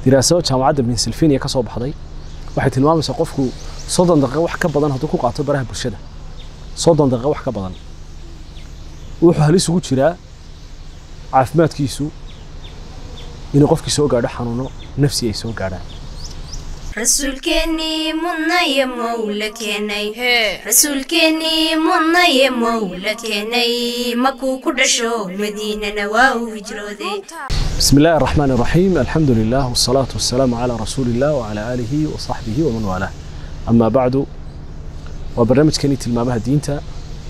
diraasado jaamacadda pennsylvania ka soo baxday waxay tilmaamaysaa qofku soddon daqiiqo wax ka badan hadduu ku qaato baraha bulshada soddon daqiiqo wax ka badan wuxuu halis ugu jiraa caafimaadkiisu inuu qofkii soo gaadho xanuuno nafsi ay soo gaadhaan rasuulkeennii mudnaye mowla keenay rasuulkeennii mudnaye mowla keenay makuu ku dhasho madiinana waa uu hijrooday بسم الله الرحمن الرحيم الحمد لله والصلاة والسلام على رسول الله وعلى آله وصحبه ومن والاه أما بعد وبرنامج كني تلمامها دينتا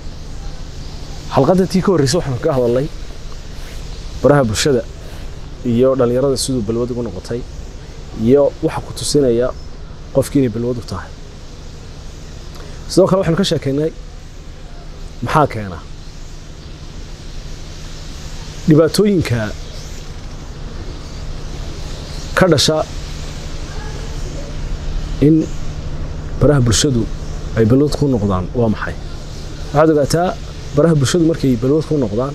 حلقة تي كور رسوح من كهذا الله براها برشدة iyo dhalinyarada siduu balwad ugu noqotay iyo waxa ku tusinaya qofkii inay balwad u tahay sidoo kale waxaanu ka sheekeynay maxaa keena dhibaatooyinka ka dhasha in baraha bulshadu ay balwad ku noqdaan waa maxay waxaad ogaataa baraha bulshadu markay balwad ku noqdaan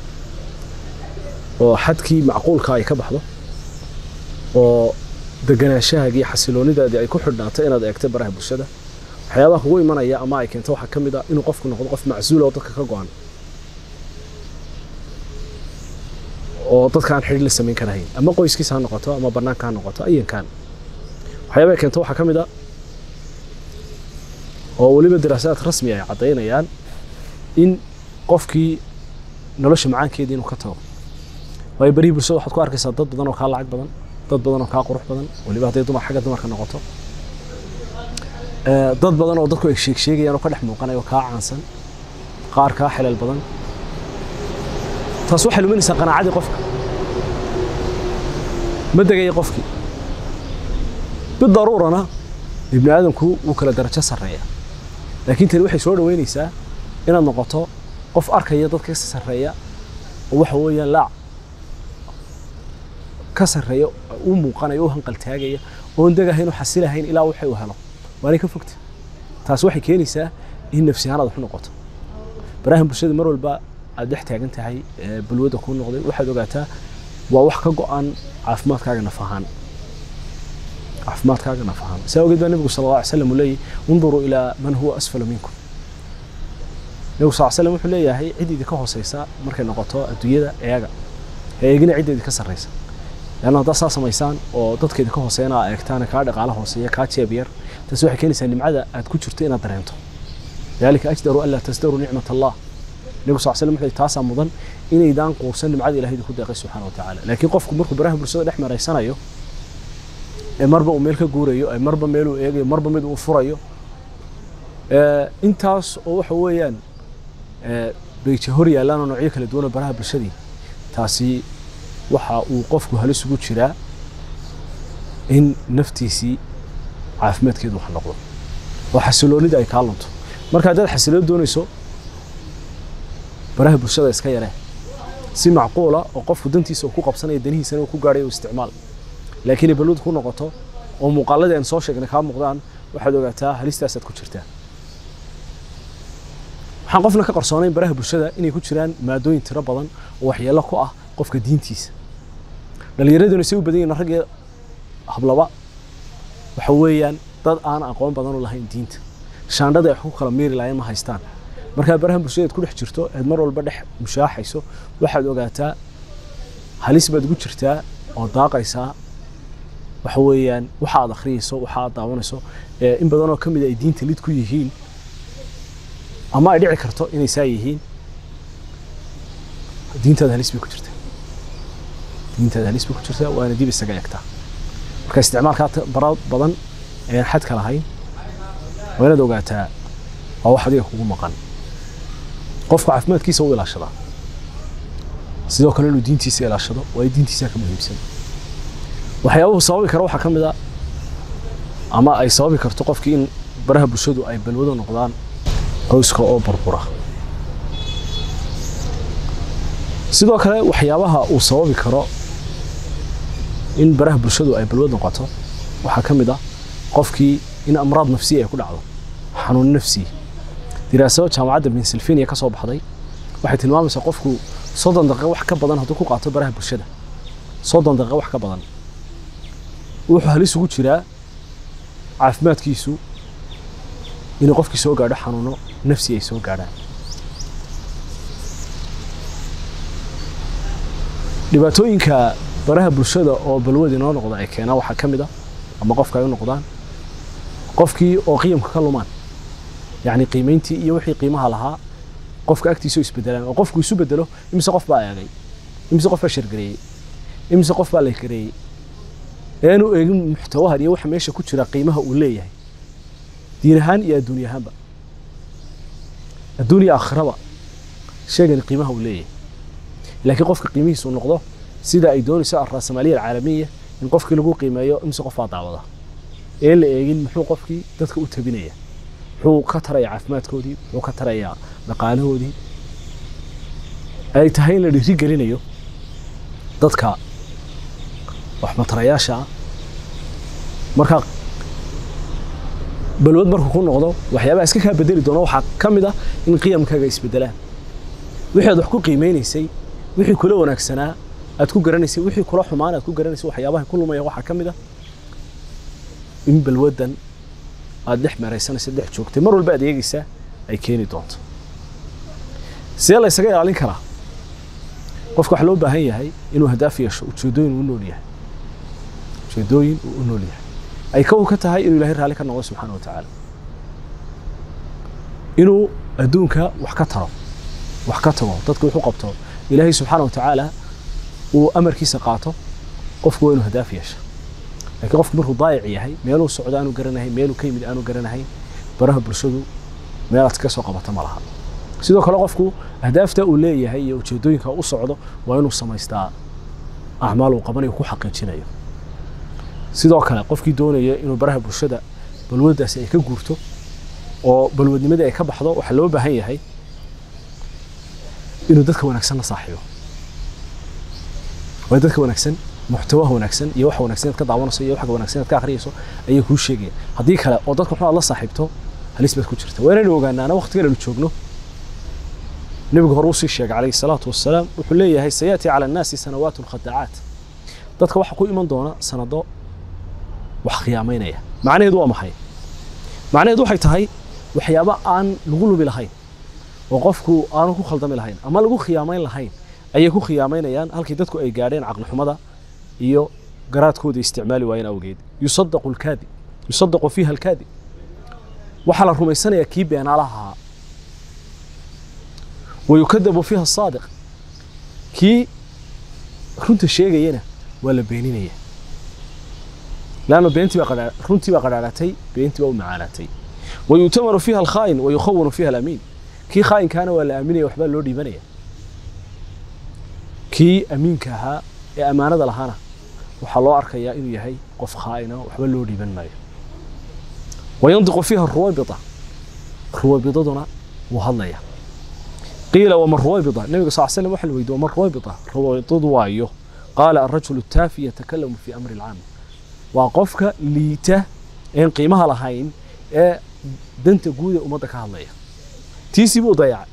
oo xadkii macquulka ay ka baxdo oo deganaanshahaagii xasiloonidaadii ay ku xidhnaato inaad eegtay baraha bulshada waxyaabaha kugu imanaya ama ay keento waxaa ka mid ah inuu qofku noqdo qof macsuula oo dadka ka go-an oo dadka aan xidhiir la samayn karahayn ama qoyskiisa ha noqoto ama bannaanka ha noqoto ayankan waxyaabaha ay keento waxaa ka mid ah oo weliba daraasaad rasmi ay caddaynayaan in qofkii nolosha macaankeedii inuu ka tago waayo barihii bulshada waxaad ku arkaysaa dad badan oo kaa lacag badan dad badan oo kaa qurux badan weliba hadday dumar xagga dumarka noqoto dad badan oo dadku ay sheeg sheegayaan oo ka dhex muuqanaya oo kaa caansan qaar kaa xelal badan taas waxay luminaysaa qanaacadii qofka ma degaya qofkii bidaruurana ibni aadamku wuu kala darajo sarreeya laakiin tani waxay soo dhaweynaysaa inaad noqoto qof arkaya dadka ka sarreeya oo waxa weeyaan laac ka sarreeya u muuqanaya u hanqaltaagaya oon degahayn oo xasilahayn ilaa waxay u helo waanay ka fogta taas waxay keenaysaa in nafsihaan aad wax u noqoto barahan bulshada mar walba aad dhex taagan tahay balwadda kuu noqday waxaad ogaataa waa wax ka go-an caafimaadkaaga naf ahaan caafimaadkaaga naf ahaan saa ogeed baa nebigu sala alla alay slam uu leeyahy unduruu ilaa man huwa asfala minkum nebigu sal slam wuxuu leeyahay cid idinka hooseysa markay noqoto adduunyada eega eegina cidda idinka sarreysa leanna haddaad saa samaysaan oo dadka idinka hooseeyana aa eegtaan kaa dhaqaala hooseeya kaa jeeb yar taasi waxay keenaysaa nimcada aad ku jirto inaad dareento dalika ajdaru anlaa tasdaruu nicmat allah nebigu sal slam wuxuu taasaa mudan inaydaan quursan nimcada ilahay idinku deeqay subxaana wa tacaala laakiin qofku markuu baraha bulshada dhex maraysanayo ee marba uu meel ka guurayo ee marba meel uu eegayo marba mid uu furayo intaas oo waxa weeyaan bayja hor yaallaan oo noocyo kala duwan oo baraha bulshadii taasi waxa uu qofku halis ugu jiraa in naftiisii caafimaadkeedu wax noqdo oo xasiloonida ay kaa lunto marka haddaad xasiloon doonayso baraha bulshada iska yaree si macquula oo qofku dantiisa uu ku qabsanaya danihiisana uu ku gaadhay uu isticmaal laakiin ay balwad ku noqoto oo muuqaaladii aan soo sheegnay kaa muuqdaan waxaad ogaataa halistaasaad ku jirtaa waxaan qofna ka qarsoonayn baraha bulshada inay ku jiraan maadooyin tiro badan oo waxyeello ku ah qofka diintiisa dhallinyaraduna say u badan yihin rag iyo hablaba waxa weeyaan dad aan aqoon badan u lahayn diinta shaandhada ay ku kala miiri lahayn ma haystaan markaa baraha bulshada ku dhex jirto eed mar walba dhex mushaaxayso waxaad ogaataa halis baad ugu jirtaa oo daaqaysaa waxa weeyaan waxa aad akhriyayso waxa aad daawanayso in badan oo ka mid ay diinta lid ku yihiin ama ay dhici karto inay saa yihiin diintaada halis bay ku jirtaa diintaada halis bay ku jirtaa waana dib isaga egtaa marka isticmaalkaa bara badan ayaan xadka lahayn waa inaad ogaataa waa wax adiga kugu maqan qofku caafimaadkiisa u ilaashadaa sidoo kale inuu diintiisa ilaashado waayo diintiisa ka muhiimsan waxyaabuhu sababi kara waxaa ka mid a ama ay sababi karto qofkii in baraha bulshadu ay balwado noqdaan qoyska oo burbura sidoo kale waxyaabaha uu sababi karo in baraha bulshadu ay balwad noqoto waxaa ka mid ah qofkii in amraad nafsiya ay ku dhacdo xanuun nafsi diraasado jaamacadda pennsylvania ka soo baxday waxay tilmaamaysaa qofku soddon daqiiqo wax ka badan hadduu ku qaato baraha bulshada soddon daqiiqo wax ka badan wuxuu halis ugu jiraa caafimaadkiisu inuu qofkii soo gaadho xanuuno nafsi ay soo gaadhaan dhibaatooyinka baraha bulshada oo balwad inoo noqda ay keenaan waxaa ka mid ah ama qofka ay u noqdaan qofkii oo qiyamka ka lumaan yacni qiimayntii iyo wixii qiimaha lahaa qofka agtiisa oo isbedelaan oo qofku isu bedelo imise qof baa eegay imise qof baa shargareeyey imise qof baa laykareeyey eanu eegin muxtawahan iyo waxa meesha ku jira qiimaha uu leeyahay diin ahaan iyo adduuny ahaanba adduun iyo aakhiraba sheegani qiimaha uu leeyahay laakiin qofka qiimihiisu noqdo sida ay doonayso alraasamaaliya alcaalamiya in qofkii lagu qiimeeyo imise qof baa daawada ee la eegin muxuu qofkii dadka u tabinaya muxuu ka tarayaa caafimaadkoodii muxuu ka tarayaa dhaqaalahoodii ay tahay in la dhiiri gelinayo dadka waxmatarayaasha ah marka balwad markuu ku noqdo waxyaabaha iska kaa bedeli doona waxaa ka mid ah in qiyamkaaga isbedelaan wixii aad wax ku qiimeynaysay wixii kula wanaagsanaa aad ku garanaysay wixii kula xumaan aad ku garanaysay waxyaabaha ku lumaya waxaa ka mid ah in balwadan aad dhex meeraysanaysa dhex joogtay mar walba aad eegaysaa ay keeni doonto see la ysaga ilaalin karaa qofka waxaa loo baahan yahay inuu hadaaf yeesho ujeedooyin uu u nool yahay ujeedooyin uu u nool yahay ay kow ka tahay inuu ilaahay raalli ka noqdo subxaana wa tacaala inuu adduunka wax ka taro wax ka tago dadka wuxuu qabto ilaahay subxaana wa tacaala uu amarkiisa qaato qofku waa inuu hadaaf yeesha laakiin qofku markuu daayic yahay meeluu socdo aanu garanahayn meeluu ka yimid aanu garanahayn baraha bulshadu meelaad ka soo qabata ma laha sidoo kale qofku ahdaafta uu leeyahay iyo ujeedooyinka u socdo waa inuu samaystaa acmaal uu qabanayo ku xaqiijinayo sidoo kale qofkii doonaya inuu baraha bulshada balwaddaasi ay ka guurto oo balwadnimadii ay ka baxdo waxaa loo baahan yahay inuu dadka wanaagsan la saaxiibo waa dadka wanaagsan muxtawaha wanaagsan iyo waxa wanaagsan aad ka daawanayso iyo waxa wanaagsan aad ka akhriyayso ayay kuu sheegaya haddii kale oo dadka xun aad la saaxiibto halis baad ku jirta waa inaynu ogaanaana waqtigan aynu joogno nebigu hore usii sheegay calayhi salaatu wassalaam wuxuu leeyahay sayaati cala annaasi sanawaatu khadaacaat dadka waxaa ku iman doona sanado wax khiyaamaynaya macnaheedu waa maxay macnaheedu waxay tahay waxyaabo aan lagu lubi lahayn oo qofku aanu ku khaldami lahayn ama lagu khiyaamayn lahayn ayay ku khiyaamaynayaan halkii dadku ay gaadheen caqlixumada iyo garaadkooda isticmaali waayeen awgeed yusadaqu alkaadib yusadaqu fiiha alkaadib waxaa la rumaysanayaa kii beenaalaha ahaa wayukadabu fiiha asaadiq kii runta sheegayana waa la beeninaya laanna beentii baa runtii baa qadhaadhatay beentii baa u macaanaatay wayu'tamaru fiiha alkhaa'in wayukhawanu fiiha alamiin kii khaa'inkaana waa la aaminaya waxbaa loo dhiibanaya kii amiinka ahaa ee ammaanada lahaana waxaa loo arkayaa inuu yahay qof khaa'ina waxba loo dhiiban maayo wayandiqu fiiha ruwabita ruwabidaduna wuu hadlaya qiila wama ruwabita nabiga sal slam waxa la weydiye wama ruwabita ruwabitadu waayo qaala arajulu taafi yatakalamu fi amri alcaam waa qofka liita een qiimaha lahayn ee danta guud ee ummadda ka hadlaya tiisii buu dayacay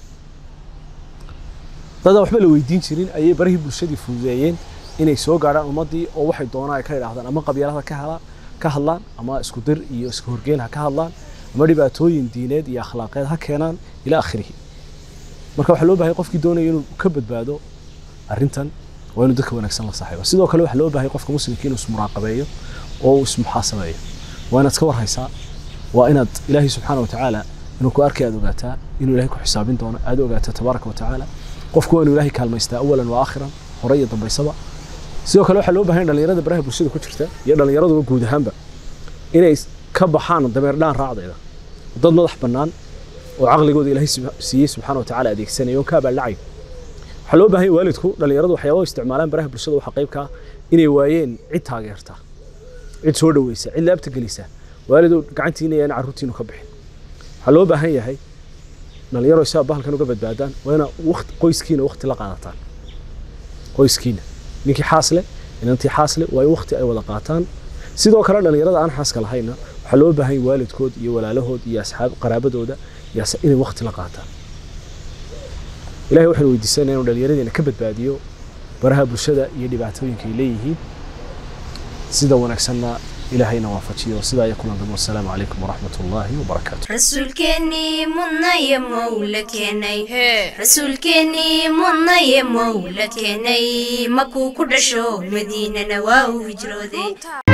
dadaan waxba la weydiin jirin ayay barihii bulshadii fududeeyeen inay soo gaadhaan ummaddii oo waxay doonaan ay ka idhaahdaan ama qabyaalada ka helaan ka hadlaan ama isku dir iyo isku horgeen ha ka hadlaan ama dhibaatooyin diineed iyo akhlaaqeed ha keenaan ilaa akhirihi marka waxaa loo bahay qofkii doonaya inuu ka badbaado arrintan waa inuu dadka wanaagsan la saaxiibo sidoo kale waxaa loo bahay qofka muslimka inuu ismuraaqabeeyo oo uu ismuxaasabeeyo waa inaad ka warhaysaa waa inaad ilaahay subxaana watacaala inuu ku arkay aad ogaataa inuu ilahay ku xisaabin doono aad ogaataa tabaaraka watacaala qofku waa inuu ilaahay kaalmaystaa awalan wa aakhiran hore iyo dambaysaba sidoo kale waxaa loo bahan dhalinyarada baraha bulshada ku jirta iyo dhallinyaraduba guud ahaanba inay ka baxaan dameer dhaan raacdayda dad madax bannaan oo caqligooda ilaahay siiyey subxaana watacaala adeegsanaya oon kaa baaldhacay waxaa loo baahan waalidku dhallinyaradu waxyaabaa isticmaalaan baraha bulshada waxaa qayb ka ah inay waayeen cid taageerta cid soo dhaweysa cid laabta gelisa waalidu gacantiina yaan carruurtiinu ka bixin waxaa loo baahan yahay dhalinyaro si bahalkan uga badbaadaan waa ina waqti qoyskiina waqti la qaadataan qoyskiina ninkii xaasle inantii xaasle waa in waqti ay wada qaataan sidoo kale dhalinyarada aan xaaska lahayna waxaa loo baahan yahay waalidkood iyo walaalahood iyo asxaab qaraabadooda inay waqti la qaataan ilahay waxaynu weydiisanaya inuu dhallinyaradeena ka badbaadiyo baraha bulshada iyo dhibaatooyinka ay leeyihiin sida wanaagsanna ilaahayna waafajiyo sidaa iyo kulan dambe wasalaamu calaykum waraxmat ullaahi wabarakaatu rasuulkeennii mudnaye mowla keenay rasuulkeennii mudnaye mowla keenay makuu ku dhasho madiinana waa uu hijrooday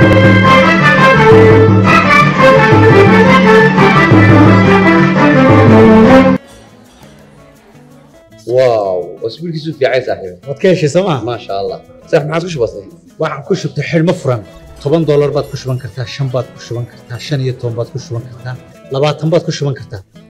واو اسبوعك في عايز صاحبي waad ka heshay sooma ما شاء الله صح ما عاد وش بصير waxaan ku shubtay xidhmo furan toban doolar baad ku shuban kartaa shan baad ku shuban kartaa shan iyo toban baad ku shuban kartaa labaatan baad ku shuban kartaa